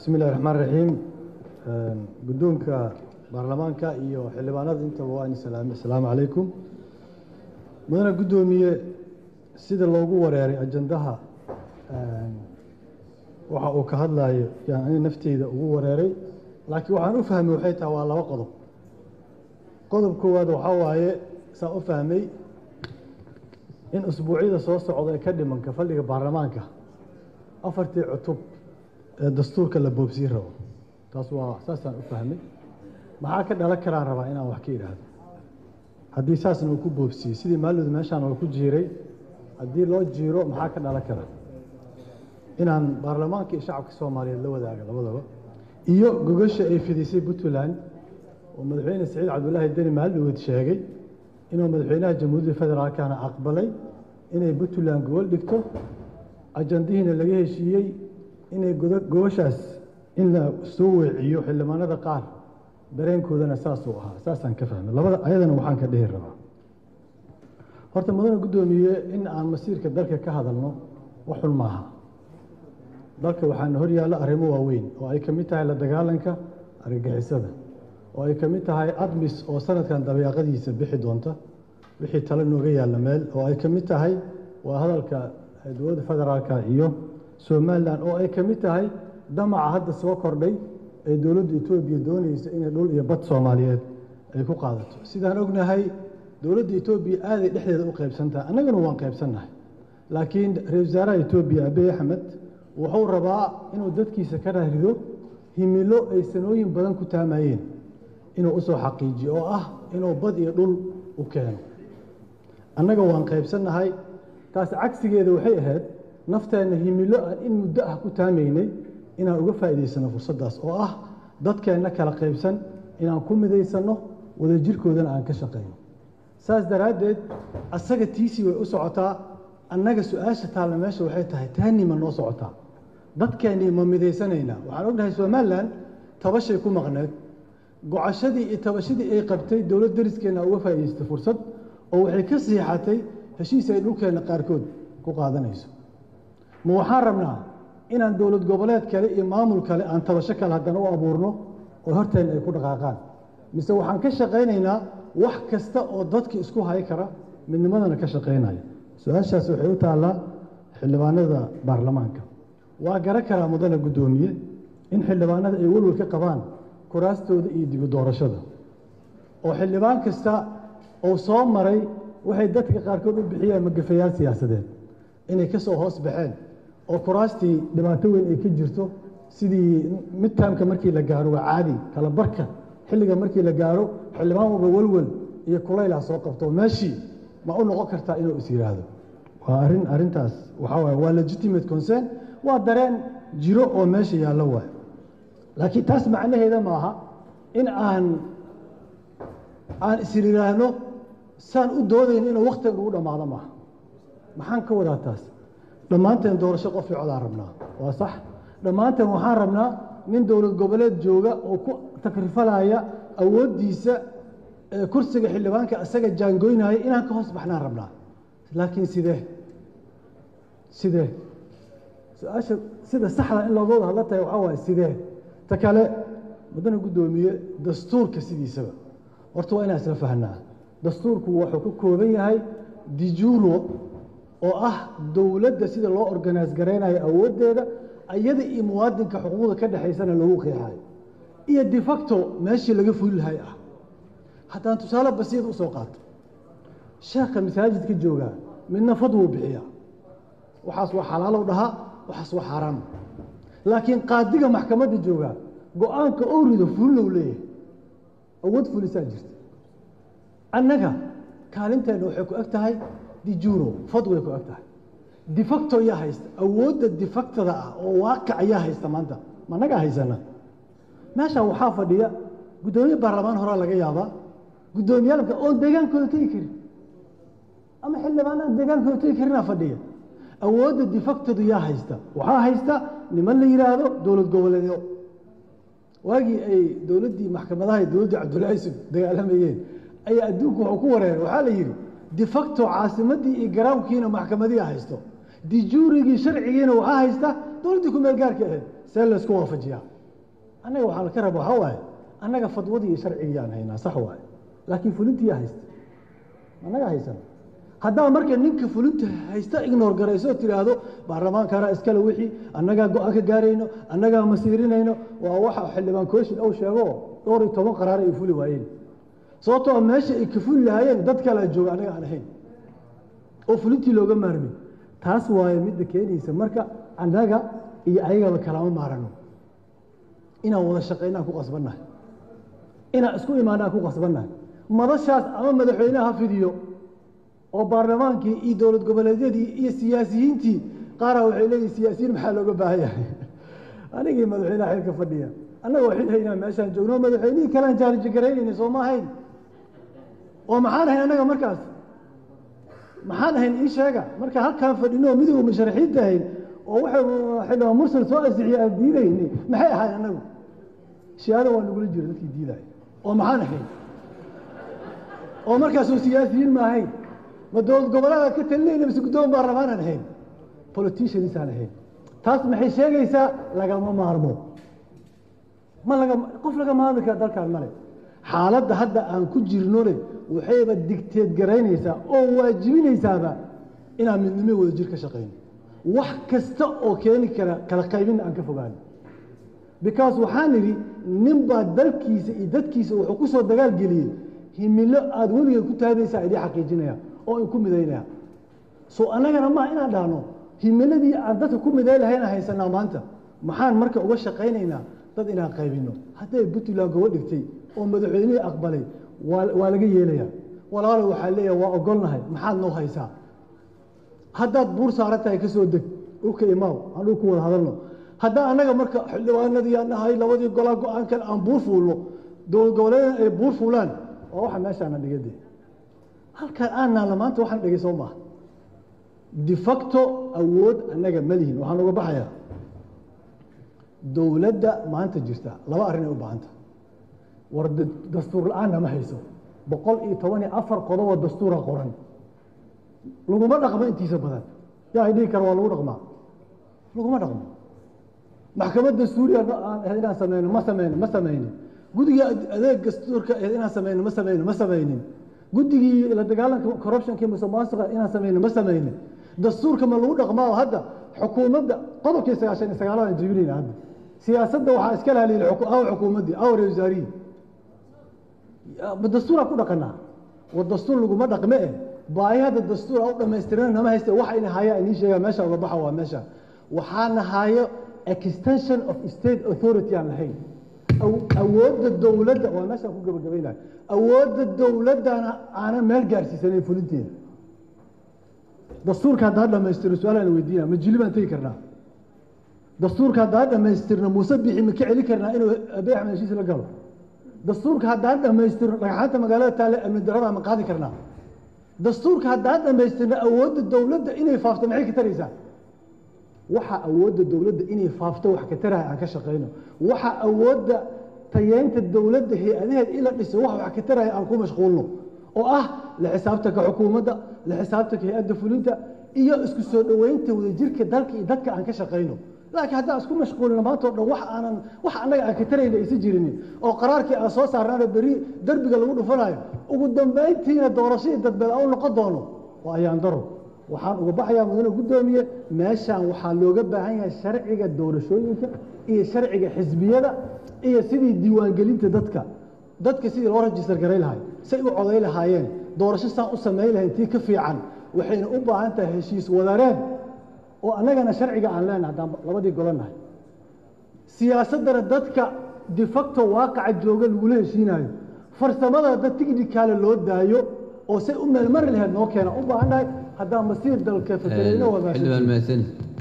bismi illahi raxmaan raxiim guddoonka baarlamaanka iyo xildhibaanada intaba waa ini salaame asalaamu calaykum mudane guddoomiye sida loogu wareeray ajandaha waxa uu ka hadlayo yaan ani nafteyda ugu wareeray laakiin waxaan u fahmay waxay tahay waa laba qodob qodob koowaad waxaa waaye saan u fahmay in usbuucyada soo socda ee ka dhimanka fadhiga baarlamaanka afartii cutub ee dastuurka la boobsiin rabo taas waa saasaan u fahmay maxaa ka dhalan karaan rabaa inaan wax ka idhaahdo haddii saasna uu ku boobsiyey sidii maalooda meeshaan oo ku jiiray haddii loo jiiro maxaa ka dhalan kara inaan baarlamaanka iyo shacabka soomaaliyeed la wadaaga labadaba iyo gogasha ay fidisay puntland oo madaxweyne saciid cabdulaahi deni maalidhoweed sheegay inuu madaxweynaha jamhuuriyadda federaalkana aqbalay inay puntland gobol dhigto ajandihiina laga heshiiyey inay gobashaas in la soo weeciyo xildhibaanada qaar dareenkoodana saasuu ahaa saasaan ka fahmay labada ayadana waxaan ka dhihi rabaa horta mudane guddoomiye in aan masiirka dalka ka hadalno wax xun maaha dalka waxaana hor yaalla arrimo waaweyn oo ay ka mid tahay la dagaalanka argagixisada oo ay ka mid tahay admis oo sanadkan dabeeqadiisa bixi doonta wixii tale nooga yaalla meel oo ay ka mid tahay waa hadalka dowladda federaalka iyo somalilan oo ay ka mid tahay damaca hadda soo kordhay ee dowladda etoobiya doonaysa inay dhul iyo bad soomaaliyeed ay ku qaadato sidaan ognahay dowladda etoobiya aaday dhexdeeda u qaybsantahay annaguna waan qaybsannahay laakiin ra-isul wasaaraha etoobiya abiy axmed wuxuu rabaa inuu dadkiisa ka raarido himilo ay sanooyin badan ku taamayeen inuu usoo xaqiijiyo oo ah inuu bad iyo dhul u keeno annaga waan qaybsannahay taas cagsigeeda waxay ahayd nafteenna himilo aan in muddo ah ku taamaynay inaan uga faa'iidaysano fursaddaas oo ah dadkeenna kala qaybsan inaan ku midaysanno wadajirkoodana aan ka shaqayno saas daraaddeed asaga tiisii way u socotaa annaga su-aasha taalla meesha waxay tahay taani ma noo socotaa dadkeennii ma midaysanaynaa waxaan ognahay somalilan tabashay ku maqneed gocashadii iyo tabashadii ay qabtay dowlad dariskeenna uga faa'idaystay fursad oo waxay ka siixatay heshiis ay dhulkeenna qaarkood ku qaadanayso ma waxaan rabnaa inaan dowlad goboleed kale iyo maamul kale aan tabasho kale haddana u abuurno oo horteenna ay ku dhaqaaqaan mise waxaan ka shaqaynaynaa wax kasta oo dadka isku hay kara midnimadana ka shaqaynaya su-aashaas waxay u taallaa xildhibaanada baarlamaanka waa gara karaa mudane guddoomiye in xildhibaanada ay welwel ka qabaan kuraastooda iyo dibu doorashada oo xildhibaan kasta oo soo maray waxay dadka qaarkood u bixiyeen magafayaal siyaasadeed inay ka soo hoos baxeen oo kuraastii dhibaato weyn ay ka jirto sidii midtaamka markii la gaaro waa caadi kala barka xilliga markii la gaaro xildhibaan walba welwel iyo kulaylah soo qabto meeshii ma u noqon kartaa inuu is yidhaahdo waa arrin arrintaas waxaa waaye waa legitimate concern waa dareen jiro oo meesha yaallo waayo laakiin taas macnaheeda maaha in aan aan is yidhaahno saan u doodayn inuu wakhtiga ugu dhammaado maaha maxaan ka wadaa taas dhammaanteen doorasho qof i codaan rabnaa waa sax dhammaanteen waxaan rabnaa nin dowlad goboleed jooga oo ku takrifalaya awooddiisa kursiga xildhibaanka isaga jaangoynaya inaan ka hoos baxnaan rabnaa laakiin sidee sidee su-aasha sida saxda in looga wada hadla tahay waxaa waaye sidee ta kale mudane guddoomiye dastuurka sidiisaba horta waa inaan isla fahnaa dastuurku wuxuu ka kooban yahay dijuuro oo ah dowladda sida loo organise garaynayo awooddeeda iyada iyo muwaadinka xuquuqda ka dhexaysana lagu qeexayo iyo defacto meeshii laga fuli lahay ah haddaan tusaale basiid usoo qaato sheekha masaajidka joogaa midna fadwuu bixiyaa waxaas waa xalaalow dhahaa waxaas waa xaaraam laakiin qaadiga maxkamadda joogaa go-aanka ou rido fulinow leeyahay awood fulisaa jirta annaga kaalinteenna waxay ku eg tahay dijuuro fadway ku eg tahay defacto yaa haysta awoodda defactada ah oo waaqic ayaa haysta maanta ma nagaa haysana meesha waxaa fadhiya guddoomiye baarlamaan horaa laga yaabaa guddoomiyaalka oon deegaankooda tegi karin ama xildhibaanada deegaankooda tegi karinaa fadhiya awoodda defactadu yaa haysta waxaa haysta niman la yidhaahdo dowlad goboleedyo waagii ay dowladdii maxkamadaha iyo dowladdii cabdullaahi sug dagaalamayeen ayaa adduunku wuxuu ku wareeray waxaa la yidhi defacto caasimaddii iyo garaamkiina maxkamadiia haysto dijuurigii sharcigiina waxaa haysta dowladdii ku meel gaarka ahayd see laysku waafajiyaa annaga waxaa laka raba waxaa waaye annaga fadwadii iyo sharcigiyaan haynaa sax waaye laakiin fulintiyaa haysta annaga haysan haddaa marka ninka fulinta haysta ignoor garayso oo tidhaahdo baarlamaankana iskale wixii annagaa go-aan ka gaarayno annagaa masiirinayno waa waxa xildhibaan kooshin ou sheego dhowr iyo toban qaraar ay fuli waayeen sababtoo meesha ay ka fuli lahaayeen dad kalea jooga annaga aan ahayn oo fulintii looga maarmay taas waaye midda keenaysa marka annaga iyo ayagaba kalama maarano inaan wada shaqaynaan ku qasbannahay inaan isku imaanaan ku qasbannahay madashaas ama madaxweyneha ha fidiyo oo baarlamaankii iyo dowlad goboleedyadii iyo siyaasiyiintii qaaraa waxay leeyihin siyaasiyiin maxaa looga baahan yahay anigii madaxweyneha xilka fadhiya annagoo xil haynaa meeshaan joogno madaxweynihii kalean jaarijagaraynayna soo ma ahayn oo maxaan ahayn annaga markaas maxaan ahayn ii sheega marka halkaan fadhino oo midowga musharaxiinta ahayn oo waxay xildhibaan mursal soo asixiye aan diidayni maxay ahayn annagu shihaada waa nagula jira dadkii diidaya oo maxaan ahayn oo markaasoo siyaasiyiin ma ahayn ma dowlad goboleeda ka talinayna mise guddoon baarlamaanaan ahayn politiciansaan ahayn taas maxay sheegaysaa lagama maarmo ma laga qof laga maarmi kara dalkaan male xaaladda hadda aan ku jirnole waxayba digteed garaynaysaa oo waajibinaysaaba inaan midnimo wada jir ka shaqayno wax kasta oo keeni kara kala qaybinna aan ka fogaano because waxaan idhi nin baa dalkiisa iyo dadkiisa wuxuu ku soo dagaal geliyey himilo aada weligeed ku taagaysaa idii xaqiijinaya oo in ku midaynaya so annagana maa inaan dhahno himiladii aan dadka ku miday lahayna haysanaa maanta maxaan marka uga shaqaynaynaa dad inaan qaybino hadday puntland gobo dhigtay oo madaxweynihii aqbalay waa laga yeelaya walaalo waxaa leeyahay waa ogolnahay maxaad noo haysaa haddaad buur saaran tahay ka soo deg dhulka imaaw aan dhul ku wada hadalno haddaa annaga marka xildhibaanadii aan nahay labadii golaa go-aan kale aan buur fuulno dowlad goboleedan ay buur fuulaan waa waxa meeshaana dhigade halkaan aan naalla maanta waxaan dhigay soo maaha de facto awood annaga ma lihin waxaan uga baxayaa dowladda maanta jirta laba arrin ay u baahanta war dastuur la-aanna ma hayso boqol iyo toban iyo afar qodoboo dastuura qoran laguma dhaqmo intiisa badan yaa dhihi kara waa lagu dhaqmaa laguma dhaqmo maxkamad dastuuriya aan ahayd inaan sameyno ma sameyno ma sameynin guddiga adeeg dastuurka ahayd inaan sameyno ma sameyno ma sameynin guddigii la dagaalanka corruptionkii musuqmaasuqa inaan sameyno ma sameynin dastuurka ma lagu dhaqmaa oo hadda xukuumadda qodobkii sagaashan iyo sagaalaad aan jebinayna hadda siyaasadda waxaa iska lahaliilay aw xukuumaddii aw reer wasaarihii dastuuraa ku dhaqanaa war dastuur laguma dhaqme eh baahi hadda dastuura u dhammaystirana nama hayste waxa ina haya inii sheegaa meesha uga baxa waa meesha waxaana hayo extension of state authority aan lahayn awoodda dowladda waa meeshaan ku gabagabaynayo awoodda dowladdana aanan meel gaarsiisanayn fulinteeda dastuurka haddaan dhammaystirno su-aalaan weydiina ma jili baan tegi karnaa dastuurka haddaan dhammaystirno muuse bixi ma ka celin karnaa inuu abiy axmed heshiis la galo dastuurka haddaan dhammaystirno dhagxaanta magaalada taale amni darada ma qaadi karnaa dastuurka haddaan dhammaystirno awoodda dowladda inay faafto maxay ka taraysaa waxa awoodda dowladda inay faafto wax ka tarahay aan ka shaqayno waxa awoodda tayeynta dowladda hay-adaheed ila dhiso wax wax ka taraya aan ku mashquulno oo ah la xisaabtanka xukuumadda la xisaabtanka hay-adda fulinta iyo isku soo dhoweynta wadajirka dalka iyo dadka aan ka shaqayno laakiin haddaan isku mashquulino maanta o dhan wax aanan wax annaga aan ka tarayna aysan jirinin oo qaraarkii aan soo saarnaana beri derbiga lagu dhufanayo ugu dambayntiina doorashadii dadbeed aan u noqon doono waa ayaan daro waxaan uga baxayaa mudane guddoomiye meeshaan waxaa looga baahan yahay sharciga doorashooyinka iyo sharciga xisbiyada iyo sidii diiwaangelinta dadka dadka sidii loo rajistar garay lahay say u coday lahaayeen doorasho saan u samayn lahayn tii ka fiican waxayna u baahan tahay heshiis wadareen oo annagana sharciga aan leenahay haddaan labadii golannahay siyaasaddana dadka defacto waaqaca jooga lagula heshiinayo farsamada dad tighnikaale loo daayo oo say u meelmari lahayd noo keena u baahan nahay haddaan masiir dalka fakarayno xildhibaan mahadsanid